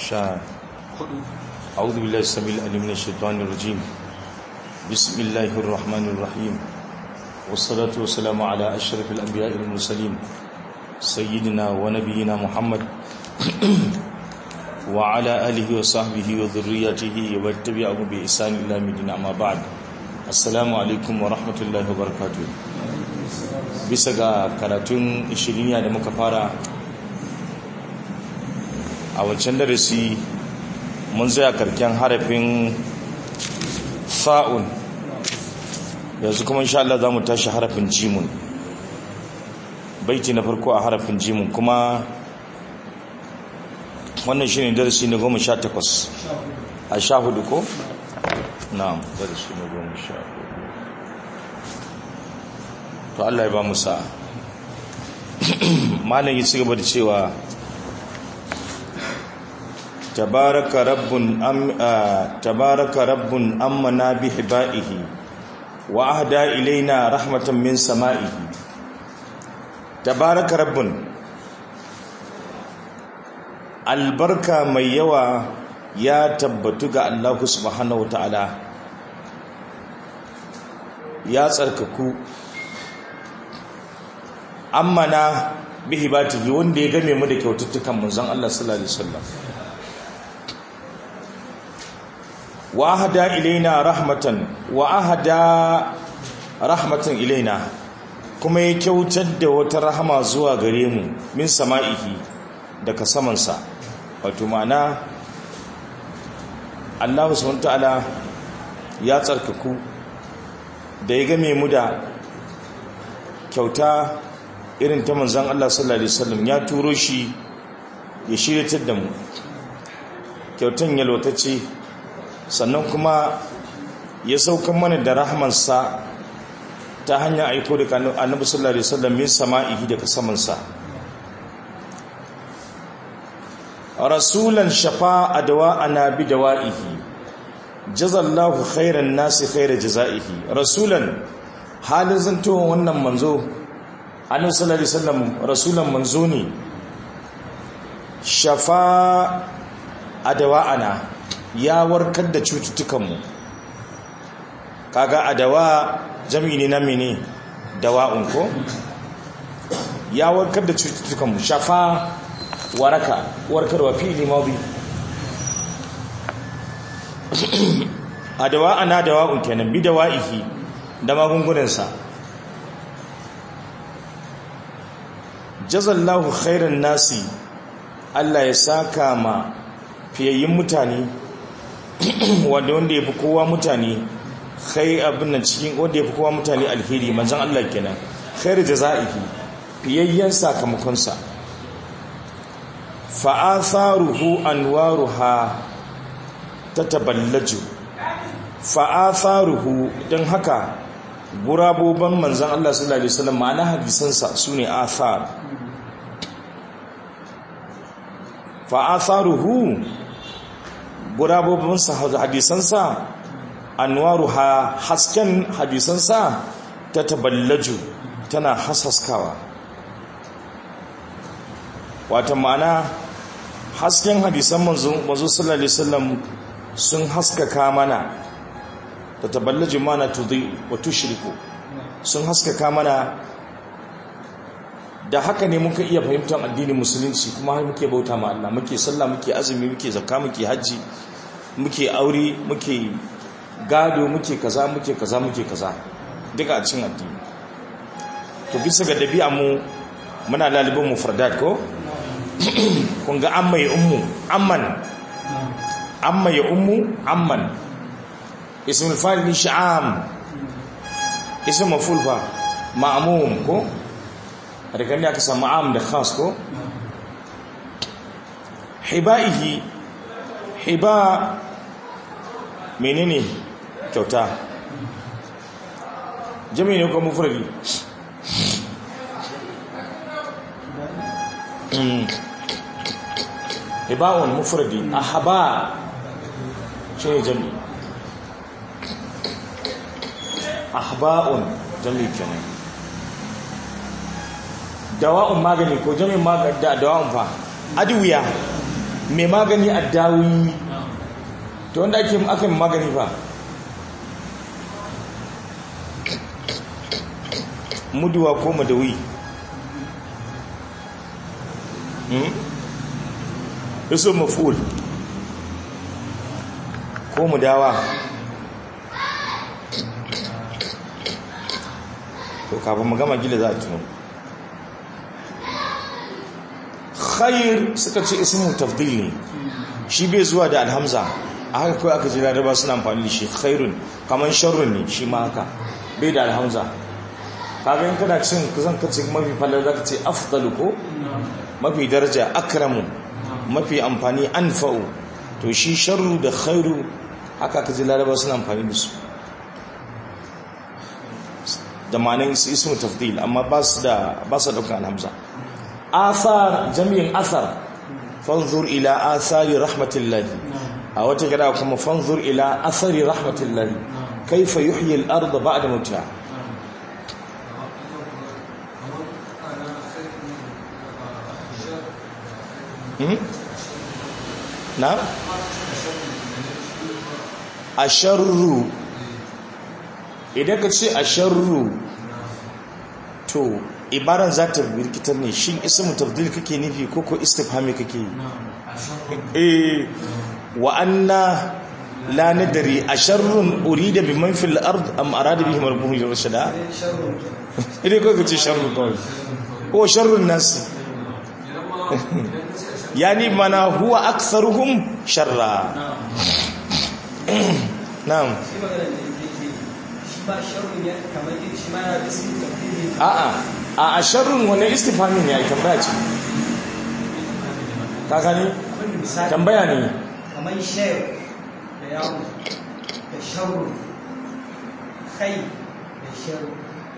sha أعوذ بالله السميع العليم من الشيطان الرجيم بسم الله الرحمن الرحيم والصلاة والسلام على أشرف الأنبياء والمرسلين سيدنا ونبينا محمد وعلى آله وصحبه وذريته واتبعهم بإحسان إلى مدينة أما بعد السلام عليكم ورحمة الله وبركاته bisa ga karatun ishiriniya da muka fara a wancan darasi mun zai karken harafin fa'un yanzu kuma insha Allah za mu tashi harafin jimun baiti na farko a harafin jimun kuma wannan shi ne darasi na goma sha takwas a sha hudu ko? na darasi na goma sha hudu to Allah ya ba mu sa malam yi ci gaba da cewa tabaraka rabbun am tabaraka rabbun amana bi hibaihi wa ahda ilaina rahmatan min samaihi tabaraka rabbun albarka mai yawa ya tabbatu ga Allah subhanahu wataala ya tsarkaku ammana bihi batihi wanda ya game mu da kyaututtukan manzon Allah sallallahu alaihi wasallam wa ahada ilaina rahmatan wa ahada rahmatan ilaina kuma ya kyautar da wata rahama zuwa gare mu min sama'ihi daga samansa wato ma'ana Allah subhanahu ta'ala ya tsarkaku da ya game mu da kyauta irin ta manzan Allah sallallahu Alaihi wasallam ya turo shi ya shiryatar da mu kyautan yalwatacce sannan kuma ya saukan mana da rahmansa ta hanyar aiko da annabi sallallahu Alaihi wasallam min sama'ihi daga samansa rasulan shafa a dawa ana bi dawa'ihi jazallahu khairan nasi khaira jaza'ihi rasulan halin zantowar wannan manzo annabi sallallahu alaihi wasallam rasulan manzo ne shafa adawa'ana ya warkar da cututtukan mu kaga adawa jami'i ne na mene dawa'un ko ya warkar da cututtukan mu shafa waraka warkarwa fi'li madi adawa'ana dawa'un kenan bi dawa'ihi da magungunansa jazallahu khairan nasi Allah ya saka ma fiyayyin mutane wanda wanda ya fi kowa mutane khai abin nan cikin wanda ya fi kowa mutane alheri manzon Allah kenan khairu jazaihi fiyayyen sakamakonsa fa atharuhu anwaruha tataballaju fa atharuhu dan haka guraboban manzan Allah sallallahu Alaihi wasallam ma'ana hadisansa su ne athar fa'atharuhu gurabobin hadisansa anwaru ha hasken hadisansa ta taballaju tana hasaskawa wata ma'ana hasken hadisan manzo sallallahu Alaihi wasallam sun haskaka mana ta taballajin mana tudai wa tushriku sun haskaka mana da haka ne muka iya fahimtar addinin musulunci kuma har muke bauta ma Allah muke sallah muke azumi muke zakka muke haji muke aure muke gado muke kaza muke kaza muke kaza duka a cikin addini to bisa ga dabi'a mu muna lalibin mufradat ko kun ga amma ya ummu amman amma ya ummu amman اسم الفاعل مش عام اسم مفعول fa ma'mum ko daga ne aka samu am da khas ko hibaihi hiba menene kyauta jami'i ne ko mufradi hiba'un mufradi ahaba shi ne jami'i ahba'un jami kenan dawa'un magani ko jami'in magani da dawa'un fa adwiya mai magani addawi to wanda ake aka yi magani fa muduwa ko madawi iso maful ko mudawa to kafin magama gila za a tuno khair suka ce ismu tafdil ne shi bai zuwa da alhamza a haka kawai aka ji laraba suna amfani da shi khairun kamar sharrun ne shi ma haka bai da alhamza kaga in kana cin kusan ka ce mafi fallar zaka ce afdalu ko mafi daraja akramu mafi amfani anfa'u to shi sharru da khairu haka aka ji laraba suna amfani da su da ma'anin ismu tafdil amma ba su da ba su daukan alhamza athar jami'in athar fanzur ila athari rahmatillahi a wata gada kuma fanzur ila athari rahmatillahi kaifa yuhyi al-ard ba'da mutiha na asharru idan ka ce asharru to ibaran za ta birkitar ne shin ismu tafdil kake nufi ko ko istifhami kake yi eh wa anna la nadri asharrun urida biman fil ard am arada bihim rabbuhum rashada idan ko kace sharru kawai ko sharrun nas yani mana huwa aktharuhum sharra na'am a'a a asharrun wani istifami ne ya tambaya ce ka gani tambaya ne kamar shayar da yawo da sharu kai da sharu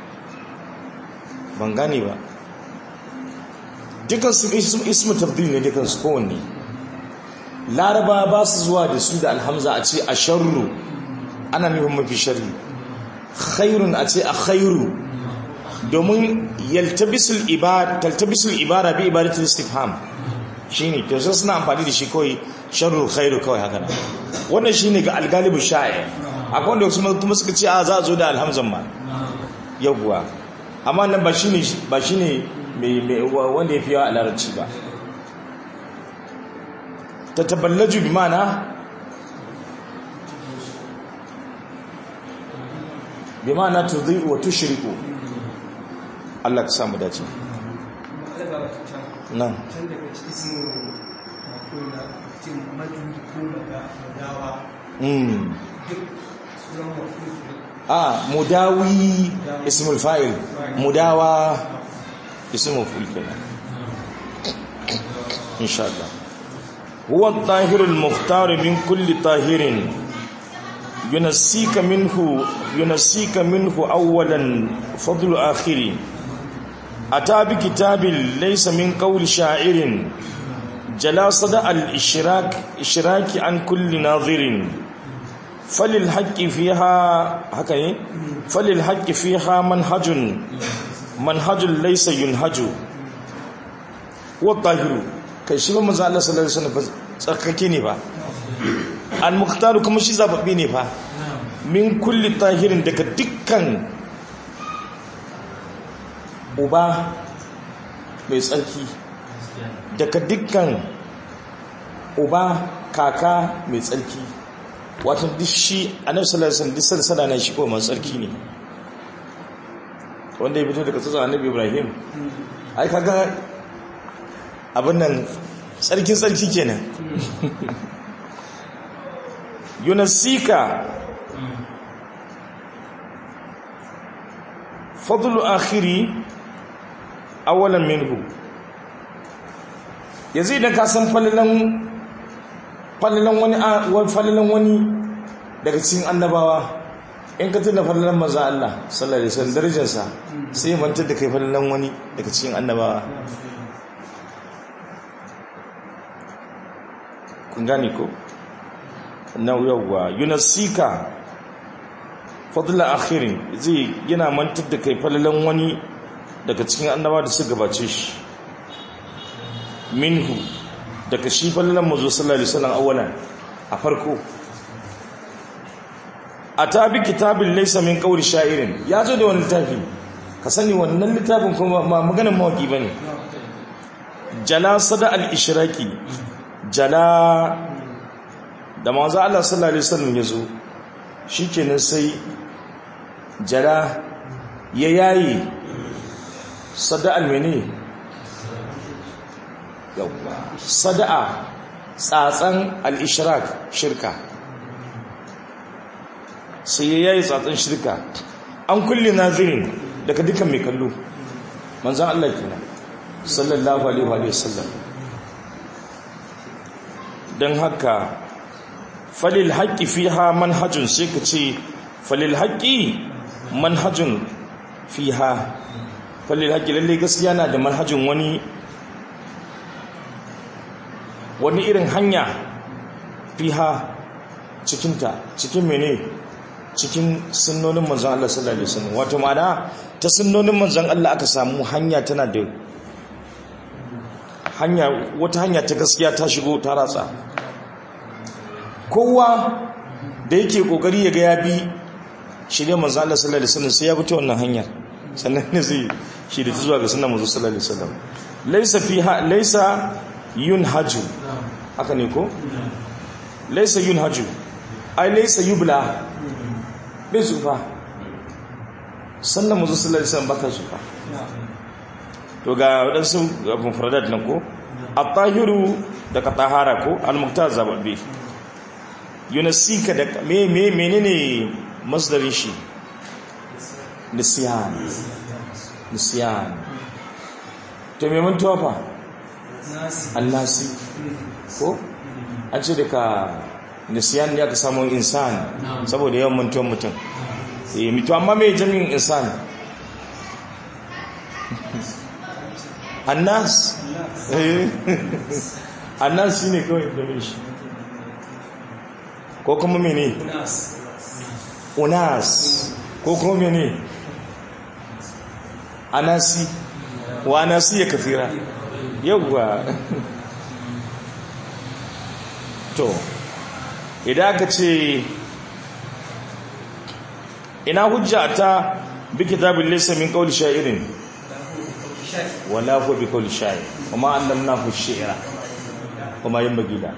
ban gane ba dukansu ismu tabdil ne dukansu kowanne laraba ba su zuwa da su da alhamza a ce a sharru ana nufin mafi sharri khairun a ce a khairu domin yaltabisul ibara taltabisul ibara bi ibadatul istifham shine to sai suna amfani da shi kawai sharru khairu kawai haka nan wannan shine ga algalibu sha'i akwai wanda kuma kuma suka ce a za a zo da alhamzan ma yawwa amma nan ba shine ba shine mai mai wanda yafi yawa a larabci ba tataballaju bi ma'ana bi ma'ana tudhi'u wa tushriku Allah ka samu dace nan can daga cikin sun wato na cikin majudu ko daga dawa mm duk sunan wato ah mudawi ismul fa'il mudawa ismul fa'il kenan insha Allah huwa at-tahir al-mukhtar min kulli tahirin yunassika minhu yunassika minhu awwalan fadlu akhiri ata bi kitabin laysa min qawli sha'irin jala sada al-ishrak ishraki an kulli nadhirin falil haqqi fiha haka ne falil haqqi fiha manhajun manhajun laysa yunhaju wa tahiru kai shi ba manzo Allah sallallahu alaihi wasallam tsarkake ne ba al-mukhtar kuma shi zababbe ne fa min kulli tahirin daga dukkan uba mai tsarki daga dukkan uba kaka mai tsarki wato duk shi annabi sallallahu alaihi wasallam duk sana nan shi ko mai tsarki ne wanda ya fito daga tsatsan annabi Ibrahim ai kaga abin nan tsarkin tsarki kenan yunasika fadlu akhiri awalan minhu yanzu idan ka san falilan falilan wani falilan wani daga cikin annabawa in ka tuna falilan manzo Allah sallallahu alaihi wasallam darajarsa sai mantar da kai falilan wani daga cikin annabawa kun gane ko na yawwa yunasika fadla akhirin zai yana mantar da kai falalan wani daga cikin annaba da su gabace shi minhu daga shi fallan mazo sallallahu alaihi wasallam awalan a farko atabi kitabin laysa min qawli sha'irin ya zo da wani littafi ka sani wannan littafin kuma ba maganar mawaki bane jala sada al-ishraqi jala da manzo Allah sallallahu alaihi wasallam ya zo shikenan sai jala ya yayi sada al-mene sada'a tsatsan al-ishraq shirka sai ya yi tsatsan shirka an kulle nazirin daga dukan mai kallo manzan Allah kenan sallallahu alaihi wa sallam don haka falil haƙƙi fiha manhajun sai ka ce falil haƙƙi manhajun fiha falil haƙƙi lalle gaskiya na da manhajin wani wani irin hanya fiha cikinta cikin mene cikin sunnonin manzon Allah sallallahu alaihi wasallam wato ma'ana ta sunnonin manzon Allah aka samu hanya tana da hanya wata hanya ta gaskiya ta shigo ta ratsa kowa da yake kokari ya ga ya bi shirye manzon Allah sallallahu alaihi wasallam sai ya bi ta wannan hanyar sannan ne zai shi da zuwa ga sunnan manzon sallallahu alaihi wasallam laysa fiha laysa yunhaju haka ne ko laysa yunhaju ai laysa yubla bai zufa sannan muzu sallallahu alaihi wasallam baka zufa to ga wadansu mufradat nan ko at-tahiru da ka tahara ko al-muhtaz zababbi yunasika da me me menene masdarin shi nisyan nisyan to me mun tofa annasi ko an ce daga nisiyan ya ka samu insan saboda yawan mantuwan mutum eh mito amma mai jami'in insan annas annas shi ne kawai jami'in shi ko kuma mene unas ko kuma mene anasi wa anasi ya kafira yawwa to idan aka ce ina hujja ta bi kitabin laysa min qawli sha'irin wala huwa bi qawli sha'ir kuma allamnahu shi'ra kuma yin bagida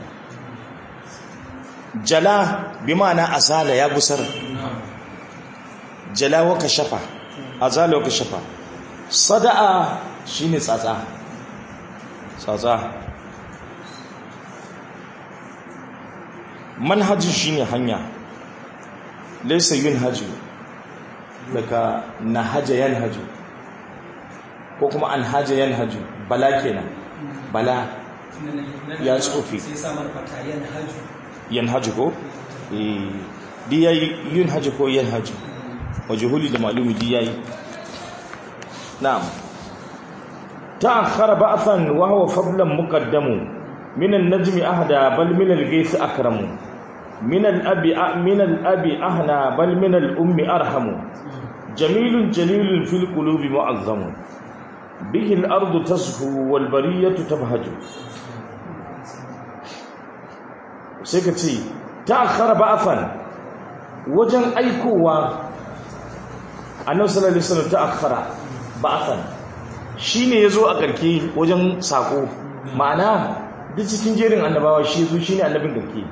jala bi ma'ana asala ya gusar jala wa kashafa azala wa kashafa sada'a shine tsatsa tsatsa manhajin shine hanya laysa yunhaju daga nahaja yanhaju ko kuma anhaja yanhaju bala kenan bala ya tsofi sai samar fata yan haju yanhaju ko eh di yayi yunhaju ko yanhaju majhuli da malumi di yayi na'am ta'akhkhara ba'than wa huwa fadlan muqaddamu min an-najmi ahda bal min al-ghayth akramu من الأب من الأب أهنى بل من الأم أرحم جميل جليل في القلوب معظم به الأرض تزهو والبرية تبهج سيكتي تأخر بعثا وجن أيكوا annabi sallallahu alaihi wasallam ta'akhkhara ba'athan shine yazo a karke wajen sako ma'ana duk cikin jerin annabawa shi yazo shine annabin karke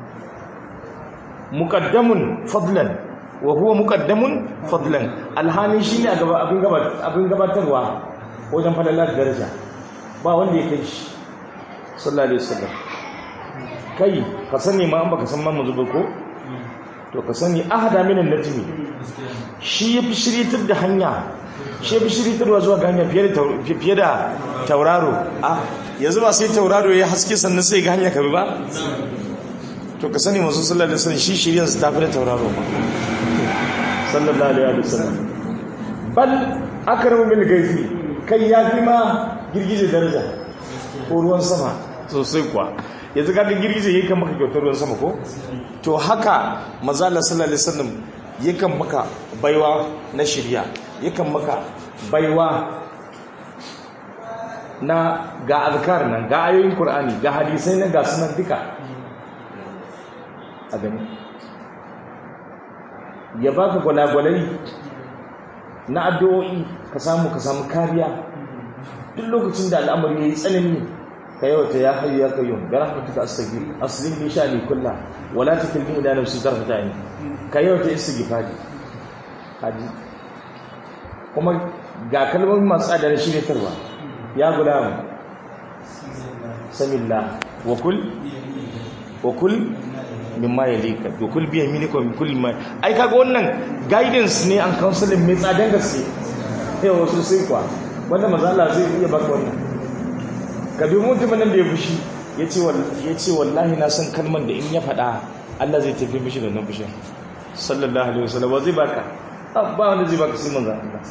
muqaddamun fadlan wa huwa muqaddamun fadlan alhani shine a gaba abin gaba abin gabatarwa wajen falalar daraja ba wanda ya kai shi sallallahu alaihi wasallam kai ka sani ma an baka san man zuba ko to ka sani ahada minan najmi shi yafi shiritar da hanya shi yafi shiritarwa zuwa ga hanya fiye da fiye da tauraro ah yanzu ba sai tauraro ya haske sannan sai ga hanya ka bi ba to ka sani masu sallar da sani shi shirya su tafi da tauraro ba sallallahu alaihi wa sallam bal akramu min gaifi kai ya fi ma girgije daraja ko ruwan sama sosai kuwa yanzu kaga girgije yakan maka kyautar ruwan sama ko to haka manzo Allah sallallahu alaihi wasallam yakan maka baiwa na shirya yakan maka baiwa na ga azkar nan ga ayoyin qur'ani ga hadisai nan ga sunan duka a gani ya baka gwalagwalai na addu'o'i ka samu ka samu kariya duk lokacin da al'amari yayi tsanani ka yawata ya hayyu ya qayyum bi rahmatika astaghfir aslih li sha'ni kullah wala takilni ila nafsi tarfata ayn ka yawata istighfari haji kuma ga kalmomin masu tsada shi ne tarwa ya gulam samillah wa kul wa kul mimma yalika wa kul bi yaminika wa min kulli ma ai kaga wannan guidance ne an counseling mai tsadan gaske yau wasu sai kwa wanda manzo Allah zai iya baka wannan ka bi mutumin nan da ya fushi yace wallahi yace wallahi na san kalman da in ya faɗa Allah zai tafi mishi da nan fushin sallallahu alaihi wasallam wa zai baka ba wanda zai baka sai manzo Allah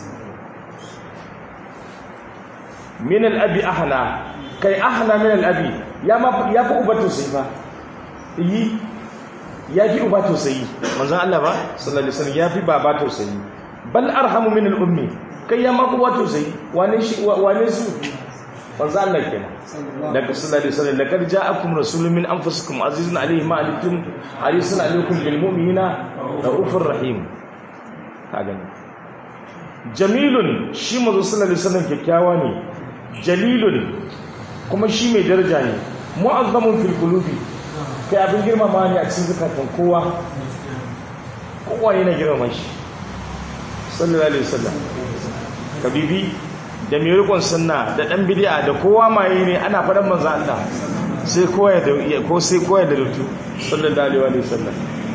min al-abi ahna kai ahna min al-abi ya ma ya fi uba tausayi ba yi ya fi uba tausayi manzon Allah ba sallallahu alaihi wasallam ya fi baba tausayi bal arhamu min al-ummi kai ya ma uba tausayi wane shi wane su manzon Allah kenan daga sallallahu alaihi wasallam laqad ja'akum rasulun min anfusikum azizun alayhi ma antum harisun alaykum bil mu'minina raufur rahim kaga jamilun shi manzon sallallahu alaihi wasallam kyakkyawa ne jalilun kuma shi mai daraja ne mu'azzamun fil qulubi kai abin girmama ne a cikin zakatan kowa kowa yana girmama shi sallallahu alaihi wasallam kabibi da mai rikon sunna da dan bid'a da kowa maye ne ana faɗan manzo Allah sai kowa da ko sai kowa da rutu sallallahu alaihi wasallam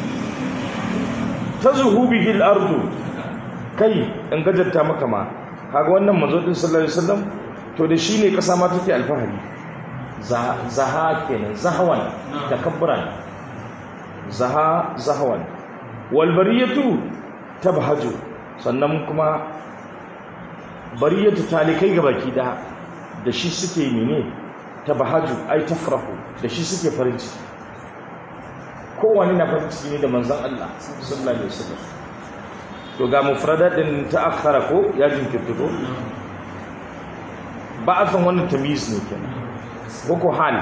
tazuhu bihi al-ardu kai in gajarta maka ma kaga wannan manzo din sallallahu alaihi wasallam to da shi ne ƙasa ma take alfahari zaha kenan zahawan takabburan zaha zahawan walbariyatu tabhaju sannan kuma bariyatu talikai gabaki da da shi suke mene tabhaju ai tafrahu da shi suke farin ciki kowanne na farin ciki ne da manzon Allah sallallahu alaihi wasallam to ga mufradat din ta'akhkhara ko ya jinkirta ko ba a san wannan tamiz ne kenan ko hal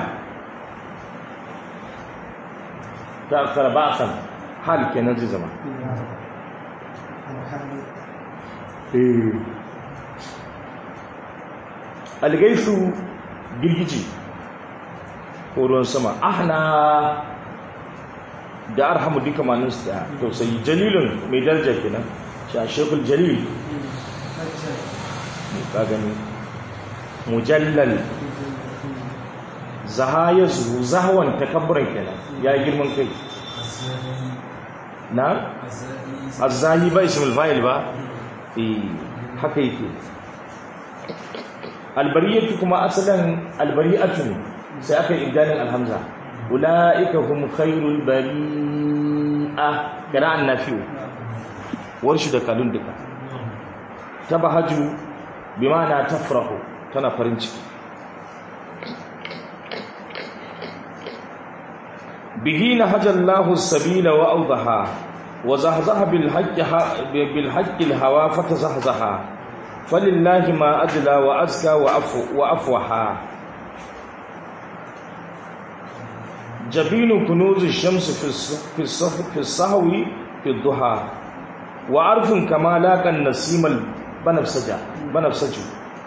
ta akara ba a san hal kenan zai zama algaisu girgiji ko ruwan sama ahna da arhamu duka maninsu da tausayi jalilun mai daraja kenan shi a shekul jalil ka gani mujallal zahayasu zahawan takabburan kenan ya girman kai na azzahi ba ismul fa'il ba eh haka yake albariyatu kuma asalan albari'atu sai aka yi ibdalin alhamza ulaika hum khairul bari'a qira'an nafi'u warshi da kalun duka tabahaju bima'ana tafrahu tana farin ciki bihi na hajjallahu sabila wa audaha wa zahzaha bil haqqi al hawa fatazahzaha falillahi ma ajla wa azka wa afu wa afwaha jabinu kunuz ash-shams fi fi sahwi fi duha wa arfun kama laqan nasimal banafsaja banafsaju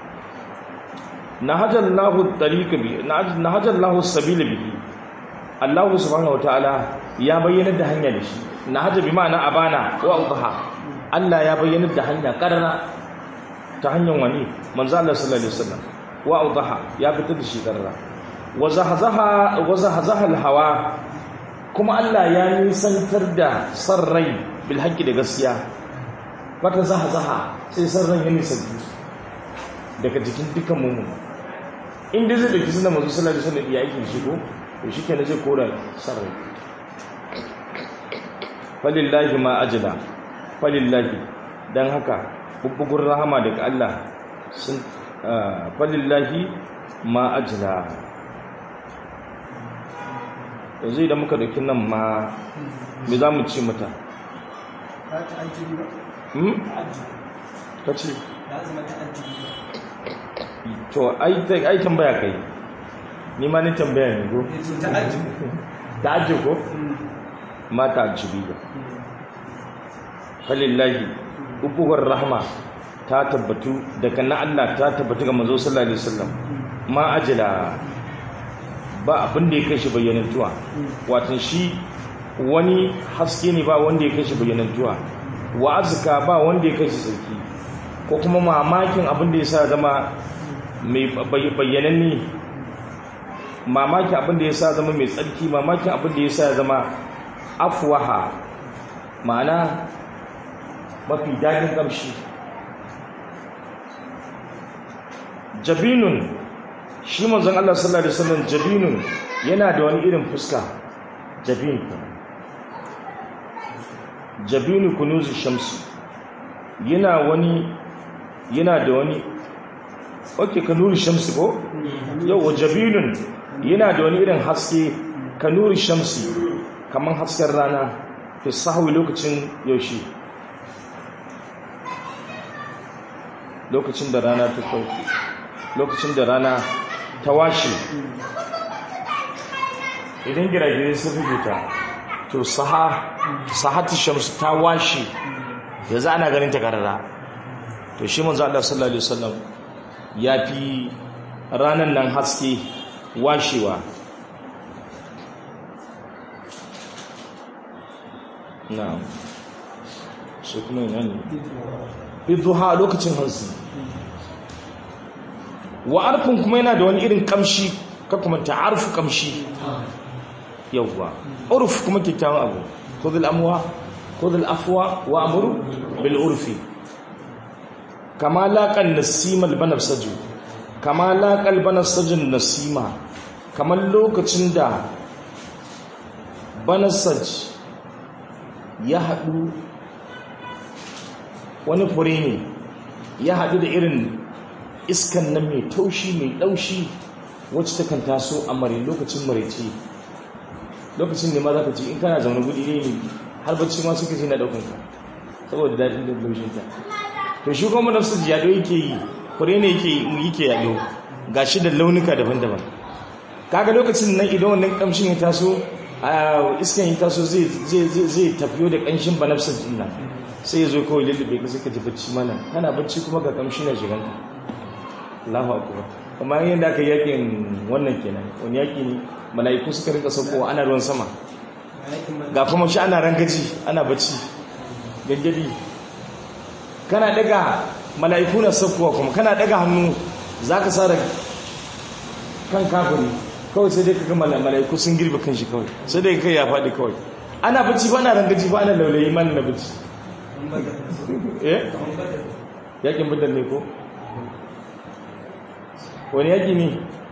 nahajallahu tariqa bi nahajallahu sabila bihi Allah subhanahu wataala ya bayyana da hanya da shi nahaja bi ma'ana abana wa awdaha Allah ya bayyana da hanya karara ta hanyar wani manzo Allah sallallahu alaihi wasallam wa awdaha ya fitar da shi karara wa zahazaha wa zahazaha hawa kuma Allah ya nisantar da sarrai bil haqqi da gaskiya fata zahazaha sai sarran ya nisantar daga jikin dukkan mu inda zai dauki sunan manzo sallallahu alaihi wasallam ya aikin shi ko to shikenan zai kora sarrai falillahi ma ajla falillahi dan haka bubbugun rahama daga Allah sun falillahi ma ajla yanzu idan muka dauki nan ma me za mu ci mata ba ta ajiye ba hmm ajiye ta ce ya zama ta ajiye to ai ai tambaya kai ni ma ni tambaya ne ko ya ce ta'ajjub ta'ajjub ko ma ta'ajjubi ba falillahi ubuwar rahma ta tabbatu daga na Allah ta tabbatu ga manzo sallallahu alaihi wasallam ma ajila ba abin da ya kai shi bayyanantuwa watan shi wani haske ne ba wanda ya kai shi bayyanantuwa wa azka ba wanda ya kai shi sarki ko kuma mamakin abin da ya sa zama mai bayyananne mamakin abin da ya sa zama mai tsarki mamakin abin da ya sa zama afwaha ma'ana mafi daɗin ƙamshi jabinun shi manzon Allah sallallahu alaihi wasallam jabinun yana da wani irin fuska jabin jabinu kunuzu shamsi yana wani yana da wani oke kanuri shamsi ko yau jabinun yana da wani irin haske kanuri shamsi kamar hasken rana fi sahwi lokacin yaushe lokacin da rana ta sauki lokacin da rana ta washe idan giragirai sun rubuta to sahati shamsu ta washe yanzu ana ganin ta karara to shi manzo Allah sallallahu alaihi wasallam ya fi ranan nan haske washewa na'am shi kuma yana ne biduha lokacin hansu wa arfin kuma yana da wani irin kamshi ka kuma ta'arfu kamshi yawwa urf kuma kyakkyawan abu khudhul amwa khudhul afwa wa amur bil urfi kama laqan nasima al banafsaju kama laqal banafsajun nasima kamar lokacin da banasaj ya haɗu wani fure ne ya haɗu da irin iskan nan mai taushi mai ɗaushi wacce ta kan taso a mare lokacin maraice lokacin ne ma za ka ci in kana zaune gudi ne har bacci ma suka ce na ɗaukan ka saboda daɗin da laushinta to shi kuma nafsu yaɗo yake yi fure ne yake yake yaɗo ga shi da launuka daban-daban kaga lokacin nan idan wannan kamshin ya taso a iskan ya taso zai tafiyo da ƙanshin banafsar din nan sai ya zo kawai lullube ka suka ji bacci mana kana bacci kuma ga kamshi na shigan ka Allahu akbar kuma yadda aka yakin wannan kenan wani yaki ne mala'iku suka rinka saukowa ana ruwan sama ga kuma shi ana rangaji ana bacci gaggadi kana daga mala'iku na saukowa kuma kana daga hannu zaka sa da kan kafiri kawai sai dai ka ga mala'iku sun girbe kan shi kawai sai dai kai ya faɗi kawai ana bacci ba ana rangaji ba ana laulayi man na bacci eh yakin badal ne ko wani yaki ne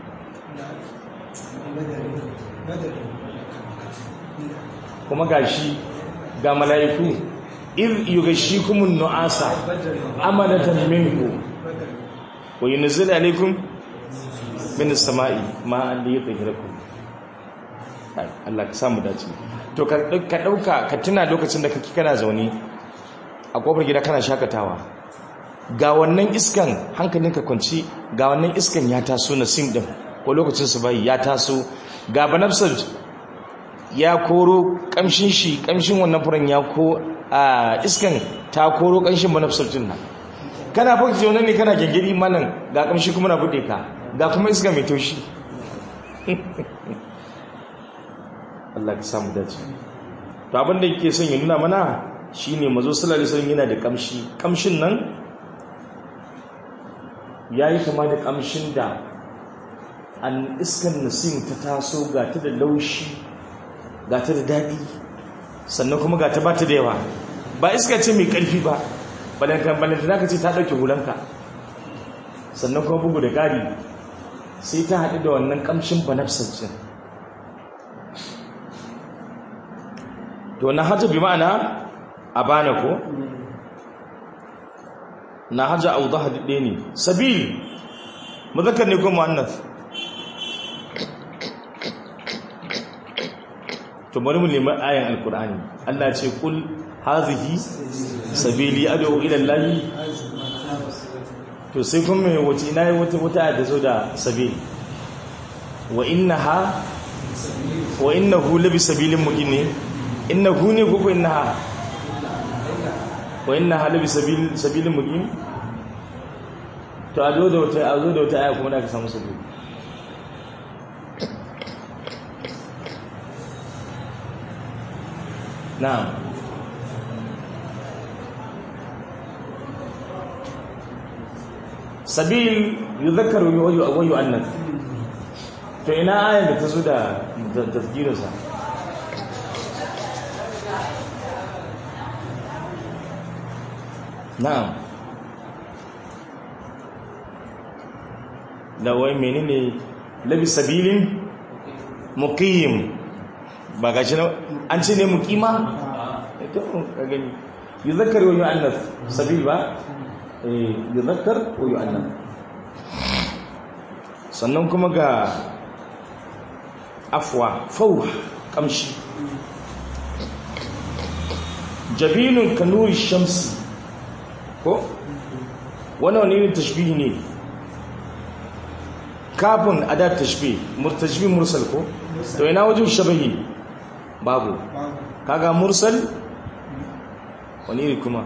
kuma gashi ga mala'iku iz yughashikumun nu'asa amanatan minhu wa yunzilu alaykum min as-sama'i ma'an liyutahhirakum Allah ka samu dace to ka dauka ka tuna lokacin da kake kana zaune a kofar gida kana shakatawa ga wannan iskan hankalinka kwanci ga wannan iskan ya taso na sim din ko lokacin su bai ya taso ga banafsar ya koro kamshin shi kamshin wannan furen ya ko a iskan ta koro kamshin banafsar din nan kana fa zaune ne kana gengiri manan ga kamshi kuma na bude ka ga kuma iska mai taushi Allah ka samu dace to abin da yake son ya nuna mana shine mazo sallallahu alaihi wasallam yana da kamshi kamshin nan yayi kama da kamshin da an iskan nasim ta taso ga ta da laushi ga ta da dadi sannan kuma ga ta ba ta da yawa ba iska ce mai karfi ba balantan balantan zaka ce ta dauke hulanka sannan kuma bugu da ƙari sai ta haɗu da wannan kamshin banafsancin to na hajja bi ma'ana a bana ko na hajja a wuza haɗe ne sabil mazakar ne ko mu'annas to bari mu nemi ayan alkur'ani Allah ce kul hazihi sabili ad'u ila allahi to sai kuma mai wace ina yi wata wata da zo da sabil wa innaha wa innahu labi sabilin muqim ne innahu ne ko ko innaha wa innaha labi sabil sabilin muqim to a zo da wata a zo da wata aya kuma da ka samu sabil na'am sabil yuzakkaru wa yu'annas to ina ayan da ta zo da tafkirinsa na'am da wai menene labi sabilin muqim ba ga shi an ce ne muqima to ka gani yuzakkar wa yu'annas sabil ba eh yuzakkar wa yu'annas sannan kuma ga afwa fawh kamshi jabinun kanuri shamsi ko wani wani ne tashbihi ne kafin adat tashbih murtajbi mursal ko to ina wajen shabahi babu kaga mursal wani iri kuma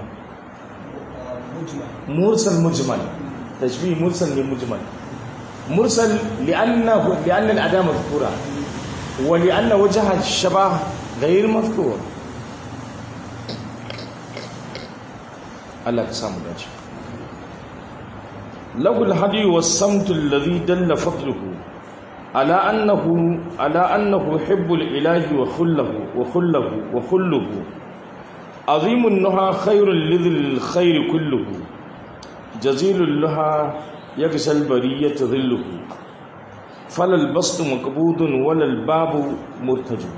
mursal mujmal tashbih mursal ne mujmal mursal li'annahu li'anna al'ada mazkura wa li'anna wajha ash-shabah ghayr mazkur Allah ka samu dace lahu al-hadi was-samt alladhi dalla fadluhu ala annahu ala annahu hibbu al-ilahi wa khulluhu wa khulluhu wa khulluhu عظيم النهى خير لذي الخير كله جزيل اللها يغشى البرية ظله فلا البسط مقبوض ولا الباب مرتجو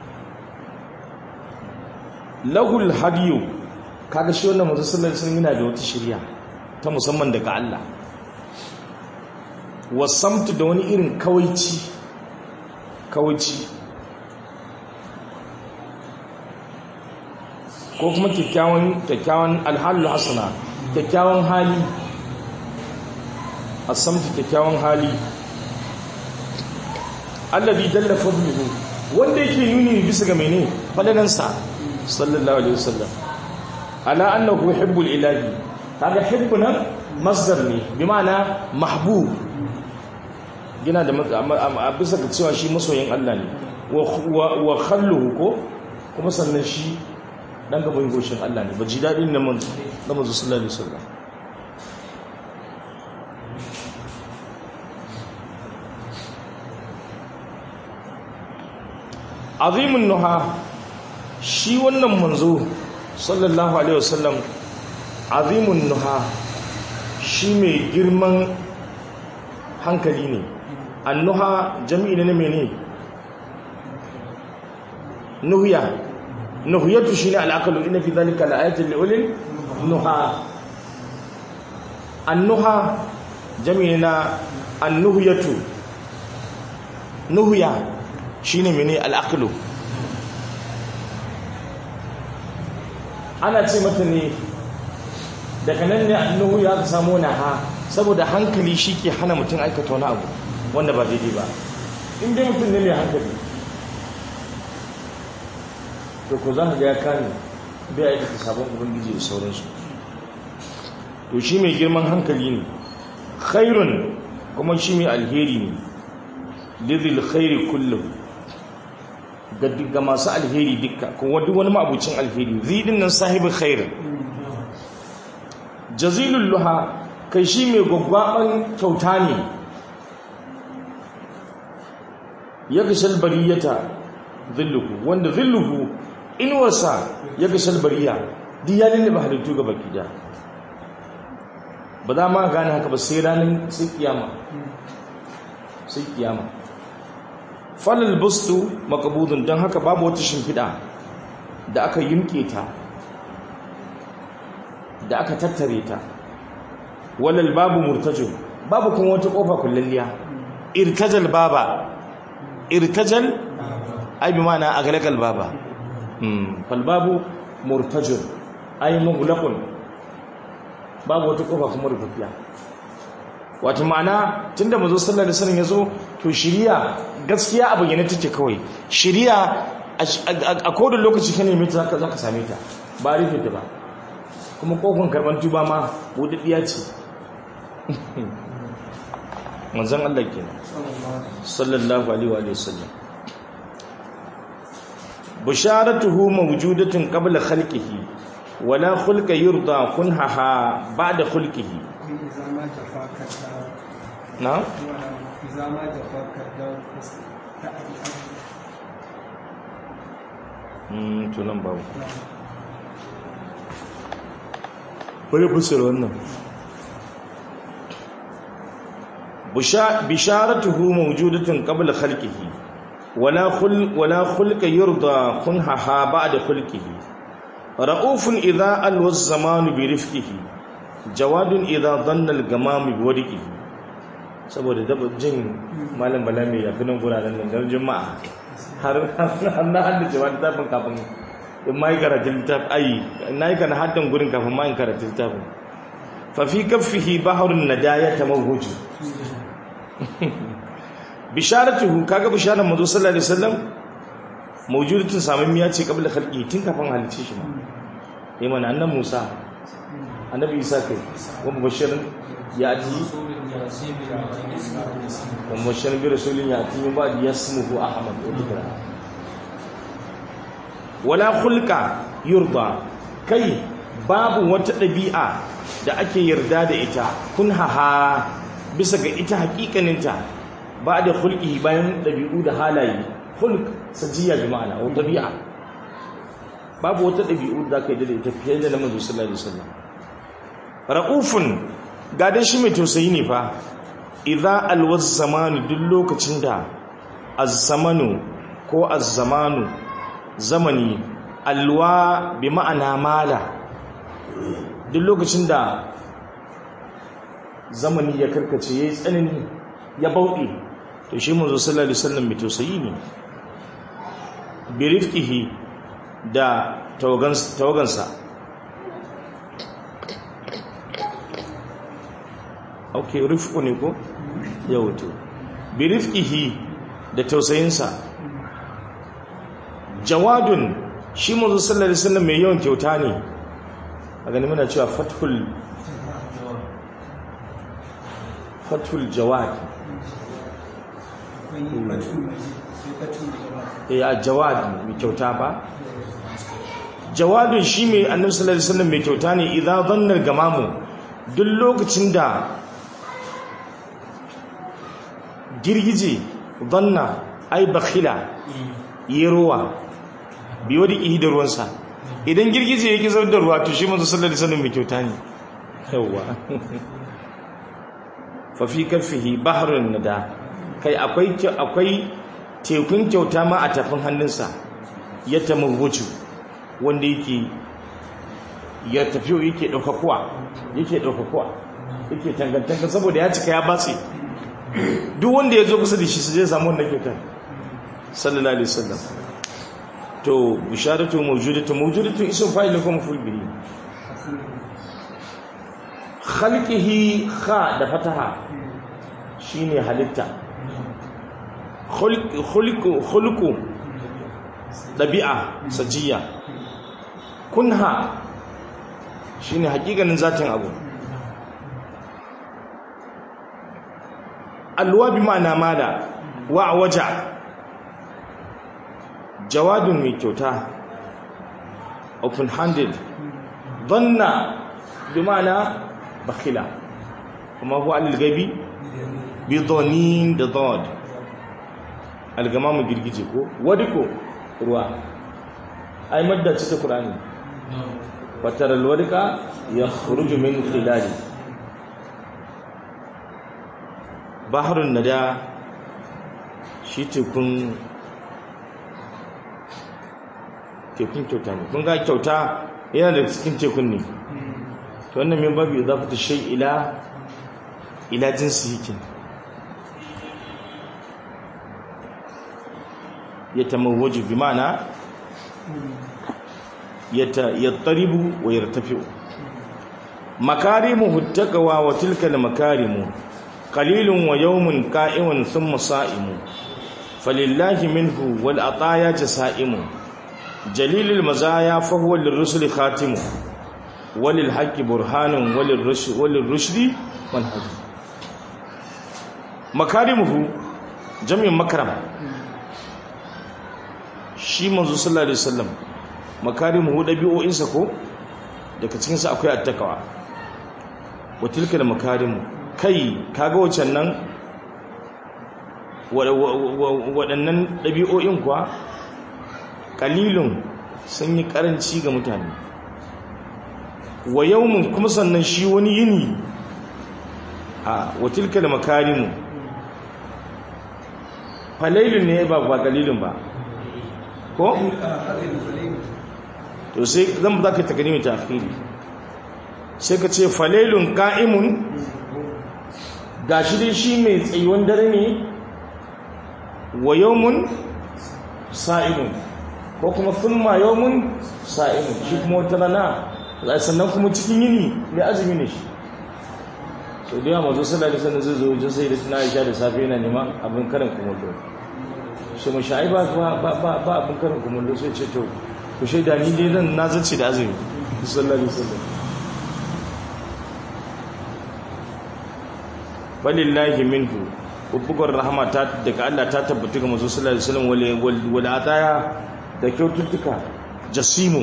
له الهدي kaga shi wannan manzo sallallahu alaihi wasallam yana da wata shari'a ta musamman daga Allah wasamtu da wani irin kawaici kawaici ko kuma kyakkyawan kyakkyawan alhalul hasana kyakkyawan hali asamtu kyakkyawan hali alladhi dalla fadluhu wanda yake nuni bisa ga mene fadalansa sallallahu alaihi wasallam ala annahu yuhibbul ilahi kaga hibbu nan masdar ne bi ma'ana mahbub yana da bisa ga cewa shi masoyin Allah ne wa khalluhu ko kuma sannan shi dan gaban goshin Allah ne ba ji daɗin na manzo na manzo sallallahu alaihi wasallam azimun nuha shi wannan manzo sallallahu alaihi wasallam azimun nuha shi mai girman hankali ne annuha jami'i ne mene nuhiya nuhiyatu shine al'aqlu inna fi dhalika la'ayatin liulil nuha annuha jami'ina annuhiyatu nuhiya shine mene al'aqlu ana ce mata ne daga nan ne annuhu ya samu naha saboda hankali shi ke hana mutum aikata wani abu wanda ba daidai ba in dai mutum ne mai hankali to ko za ka ga ya kame bai aikata sabon ubangiji da sauransu to shi mai girman hankali ne khairun kuma shi mai alheri ne lidil khairi kullum ga masu alheri dukka kuma duk wani ma'abucin alheri zidin nan sahibin khair jazilul luha kai shi mai gwaggwaban kyauta ne ya gashal bariyata zilluhu wanda zilluhu inuwarsa ya gashal bariya duk ya lullaba halittu ga baki da ba za ma gane haka ba sai ranar sai kiyama sai kiyama falal bustu makabudun don haka babu wata shimfiɗa da aka yunke ta da aka tattare ta walal babu murtajin babu kuma wata ƙofa kullalliya irtajal baba irtajal ai bi mana aglaqal baba fal babu murtajin ai mughlaqun babu wata ƙofa kuma rufaffiya wata ma'ana tunda mazo sallallahu alaihi wasallam yazo to shiriya gaskiya a bayyane take kawai shiriya a kodin lokaci ka neme ta zaka zaka same ta ba rufe ta ba kuma kofin karban tuba ma budaddiya ce manzon Allah kenan sallallahu alaihi wa sallam bisharatuhu mawjudatun qabla khalqihi wala khulqa yurda kunhaha ba'da khulqihi إذا ما جفاك الدار na إذا ما جفاك الدار فاستأذن mm to nan babu bari fusir wannan bisharatuhu mawjudatun qabla khalqihi wala khul wala khulqa yurda kunhaha ba'da khulqihi ra'ufun idha alwa az-zamanu bi rifqihi jawadun idha dhanna al-gamamu bi wadiqihi saboda daba jin malam bala mai yafi nan guraren nan dan juma'a har har na hadda jawad tafin kafin in mai karatun littafin ai na yi kana haddan gurin kafin ma in karatun littafin fa fi kaffihi bahrun nadaya tamawhuju bisharatuhu kaga bisharar manzo sallallahu alaihi wasallam mawjudatun samammiya ce kabla khalqi tun kafin halice shi ma eh mana annabi Musa annabi Isa kai wa mubashirin ya ati wa mubashirin bi rasulin ya ati min ba'di yasmuhu ahmad wa dhikra wala khulqa yurda kai babu wata ɗabi'a da ake yarda da ita kun haha bisa ga ita hakikaninta ba da hulki bayan ɗabi'u da halaye hulk sajiya bi ma'ana wata ɗabi'a babu wata ɗabi'u da aka yi da ita fiye da na manzo sallallahu alaihi wasallam ra'ufun ga dai shi mai tausayi ne fa idza alwaz zamanu duk lokacin da az-zamanu ko az-zamanu zamani alwa bi ma'ana mala duk lokacin da zamani ya karkace yayi tsanani ya bauɗe to shi manzo sallallahu alaihi wasallam mai tausayi ne bi rifqihi da tawagansa okay rifqu ne ko yau to bi rifqihi da tausayinsa jawadun shi manzo sallallahu alaihi wasallam mai yawan kyauta ne a gani muna cewa fathul fathul jawad eh a jawad mai kyauta ba jawadun shi mai annabi sallallahu alaihi wasallam mai kyauta ne idza dhanna gamamu duk lokacin da girgije dhanna ai bakhila yerowa bi wadi ihi da ruwansa idan girgije yake zau da ruwa to shi manzo sallallahu alaihi wasallam mai kyauta ne yawa fa fi kaffihi bahrun nada kai akwai akwai tekun kyauta ma a tafin hannunsa ya tamawuju wanda yake ya tafi yake daukakuwa yake daukakuwa yake tangantanka saboda ya cika ya batse duk wanda ya zo kusa da shi su zai samu wannan kyautar sallallahu alaihi wasallam to bisharatu mawjudatu mawjudatu ism fa'il kuma ful bihi khalqihi kha da fataha shine halitta khulqu khulqu khulqu dabi'a sajiya kunha shine hakikanin zatin abu alwa bi ma'ana mala wa waja jawadun mai kyauta open handed dhanna bi ma'ana bakhila kuma huwa al-gabi bi dhanin da dhad al-gamamu girgije ko wadiko ruwa ai madda ce ta qur'ani fatar al-wadika yakhruju min khilali bahrun nada shi tekun tekun kyauta ne kun ga kyauta yana da cikin tekun ne to wannan min babu idafatu shay ila ila jinsi yake yatamawwaju bi ma'ana yata yattaribu wa yartafi'u makarimu taqwa wa tilka al makarimu qalilun wa yawmun qa'imun thumma sa'imu falillahi minhu wal ataya jasaimu jalilul mazaya fa huwa lirrusul khatimu walil haqqi burhanun walil rushdi walil rushdi manhaj makarimuhu jami'in makram shi manzo sallallahu alaihi wasallam makarimuhu dabi'o'insa ko daga cikin sa akwai attakawa wa tilkal makarimu kai kaga wacan nan waɗannan ɗabi'o'in kuwa ƙalilun sun yi ƙaranci ga mutane wa yaumin kuma sannan shi wani yini a watilka da makarimu falailun ne ba ba ƙalilun ba ko? to sai zan ba za ka takani mai tafiri sai ka ce falailun ka'imun ga shi dai shi mai tsayuwan dare ne wa yawmun sa'imun ko kuma thumma yawmun sa'imun shi kuma wata rana sannan kuma cikin yini mai azumi ne shi so da yawa mazo sallallahu alaihi wasallam zai zo wajen sai da tana Aisha da safe yana neman abin karin kumallo shi mu sha'i ba ba ba abin karin kumallo sai ce to ku shaida ni dai zan na zace da azumi sallallahu alaihi wasallam walillahi minhu ubbugar rahama ta daga Allah ta tabbata ga manzo sallallahu alaihi wasallam wal ataya da kyaututtuka jasimu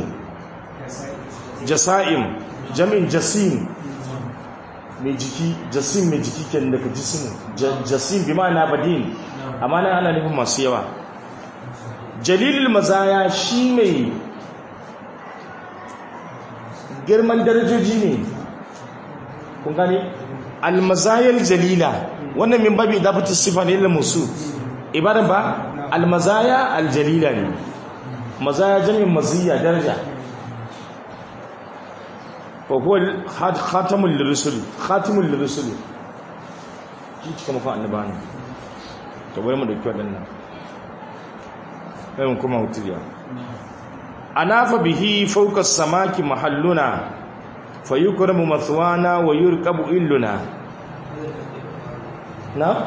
jasaim jami'in jasim mai jiki jasim mai jiki kenan daga jismu jasim bi ma'ana badin amma nan ana nufin masu yawa jalilul mazaya shi mai girman darajoji ne kun gane almazayar jalila wannan min babi idafatu sifa ne lil musu ibadan ba almazaya aljalila ne mazaya jami'in maziya daraja wa huwa khatamul lirusul khatimul lirusul shi cika mafa annaba ne to bari mu dauki wadannan sai kuma huturiya anafa bihi fawqa as-samaki mahalluna fayukramu mathwana wa yurqabu illuna na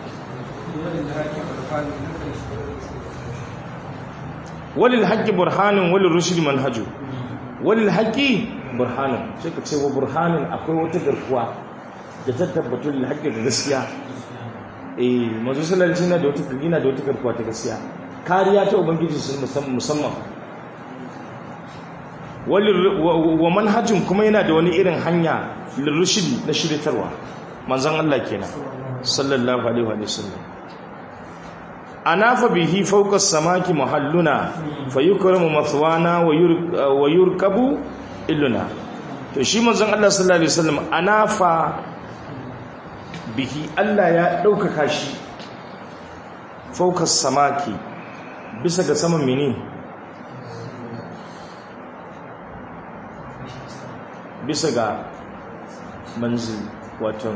walil haqqi burhanun walil rushdi manhaju walil haqqi burhanun sai ka ce wa burhanun akwai wata garkuwa da ta tabbatu lil haqqi da gaskiya eh manzo sallallahu alaihi wasallam da wata kirgina da wata garkuwa ta gaskiya kariya ta ubangiji sun musamman wa manhajin kuma yana da wani irin hanya lirushidi na shiritarwa manzon Allah kenan sallallahu alaihi wa sallam anafa bihi fawqa samaki muhalluna fayukramu mathwana wa yurkabu illuna to shi manzon Allah sallallahu alaihi wasallam anafa bihi Allah ya daukaka shi fawqa samaki bisa ga saman mini bisa ga manzil wato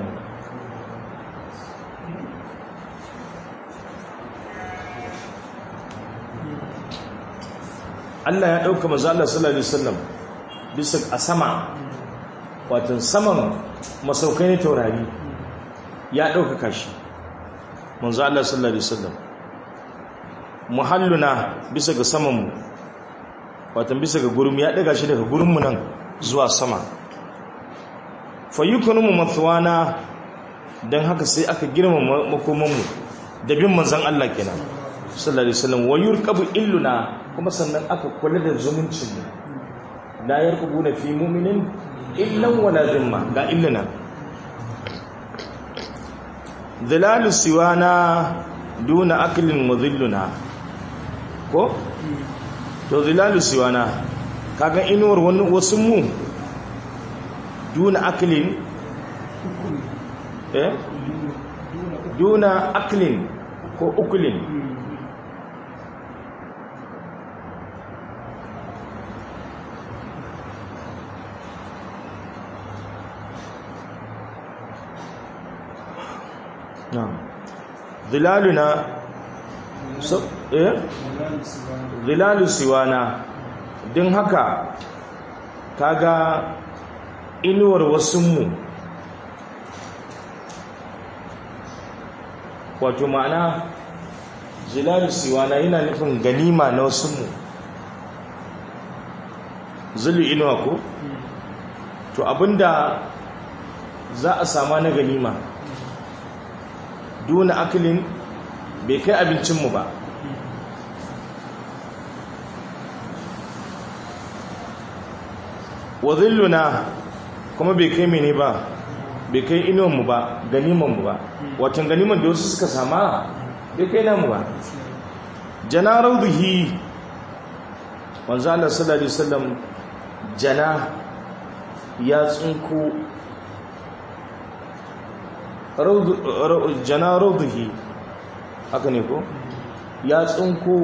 Allah ya ɗauka mazala sallallahu alaihi wasallam bisa a sama wato saman masaukai ne taurari ya ɗaukaka shi manzo Allah sallallahu alaihi wasallam muhalluna bisa ga samanmu wato bisa ga gurum ya daga shi daga gurinmu nan zuwa sama fayyukunu mu mathwana don haka sai aka girmama makomanmu da bin manzan Allah kenan sallallahu alaihi wasallam wa yurqabu illuna kuma sannan aka kula da zumuncin mu la yarqubuna fi mu'minin illan wala zimma ga illuna dhilalu siwana duna aklin mudhilluna ko to zilalu siwana kaga inuwar wani wasu mu duna aklin eh duna aklin ko ukulin na zilaluna so eh zilalu siwana din haka kaga inuwar wasunmu wato ma'ana zilalu siwana yana nufin ganima na wasu mu zulu inuwa ko to abinda za a sama na ganima duna akilin bai kai abincinmu ba wa zilluna kuma bai kai mene ba bai kai inuwanmu ba ganimanmu ba watan ganiman da wasu suka sama bai kai namu ba jana rauduhi wanzu Allah sallallahu Alaihi wasallam jana ya tsinko jana rauduhi haka ne ko ya tsinko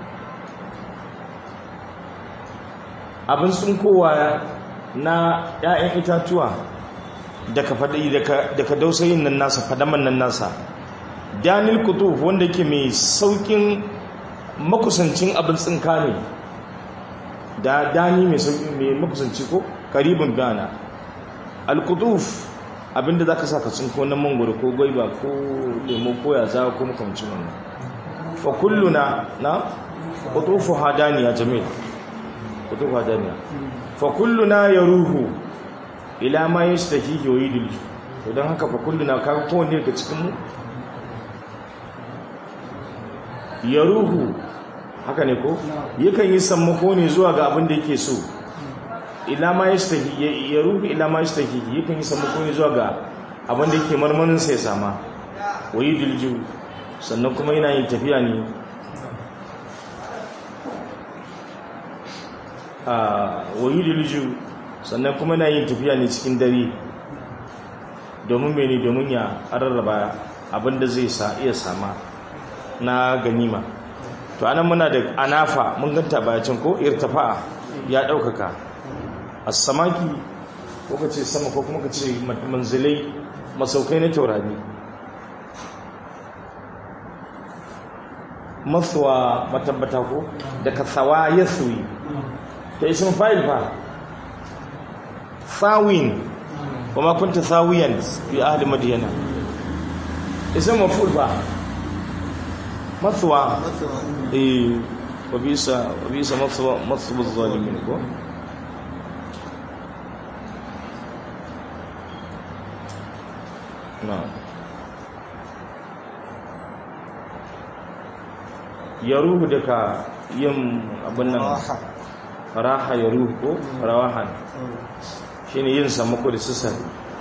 abin tsinkowa na 'ya'yan itatuwa daga fadai daga dausayin nan nasa fadaman nan nasa daniel kutuf wanda ke mai saukin makusancin abin tsinka ne da dani mai saukin mai makusanci ko karibin gana al-kutuf abinda za ka sa ka tsinko na mangoro ko gwaiba ko lemo ko yaza ko makamcin wannan fa kulluna na kutufu hadaniya jamil kutufu hadaniya fa kulluna yaruhu ila ma yastahihi wa yidil to dan haka fa kulluna kaga ko wanda daga cikin mu yaruhu haka ne ko yakan yi sammako ne zuwa ga abin da yake so ila ma yastahi yaruhu ila ma yastahi yakan yi sammako ne zuwa ga abin da yake marmarin sai sama wa yidil sannan kuma yana yin tafiya ne a wayi diliju sannan kuma na yin tafiya ne cikin dare domin mene domin ya rarraba abinda zai sa iya sama na ganima to anan muna da anafa mun ganta bayacin ko irtafa'a ya daukaka as-samaki ko kace sama ko kuma kace manzilai masaukai na taurari maswa matabbata ko daga tsawa yaswi da ismin fa'il fa thawin kuma kunta thawiyan fi ahli madyana ism maf'ul fa maswa eh wabisa wabisa maswa maswa zalimin ko na yaruhu daga yin abin nan raha ya ruhu ko rawahan shi ne yin sammako da sissar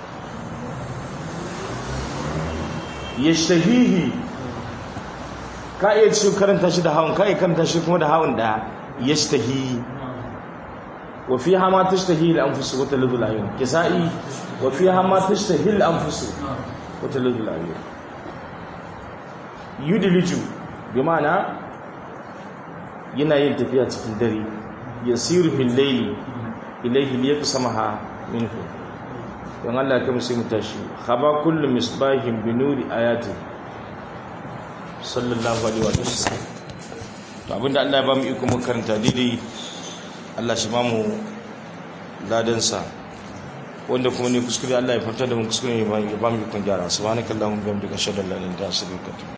ya shahihi ka iya ci karanta shi da hawan ka iya karanta shi kuma da hawan da ya shahihi wa fi hama ta shahihi al'amfusu wata lullu layu kisa'i wa fi hama ta shahihi al'amfusu wata lullu layu yudiliju bi ma'ana yana yin tafiya cikin dare yasiru fil layli ilayhi liyaqsamaha minhu don Allah kuma sai mu tashi khaba kullu misbahin bi nuri ayati sallallahu alaihi wa sallam to abinda Allah ya ba mu iko mu karanta daidai Allah shi ba mu ladan sa wanda kuma ne kuskure Allah ya fanta da mu kuskure ya ba mu iko gyara subhanakallahumma wa bihamdika ashhadu an la ilaha illa anta astaghfiruka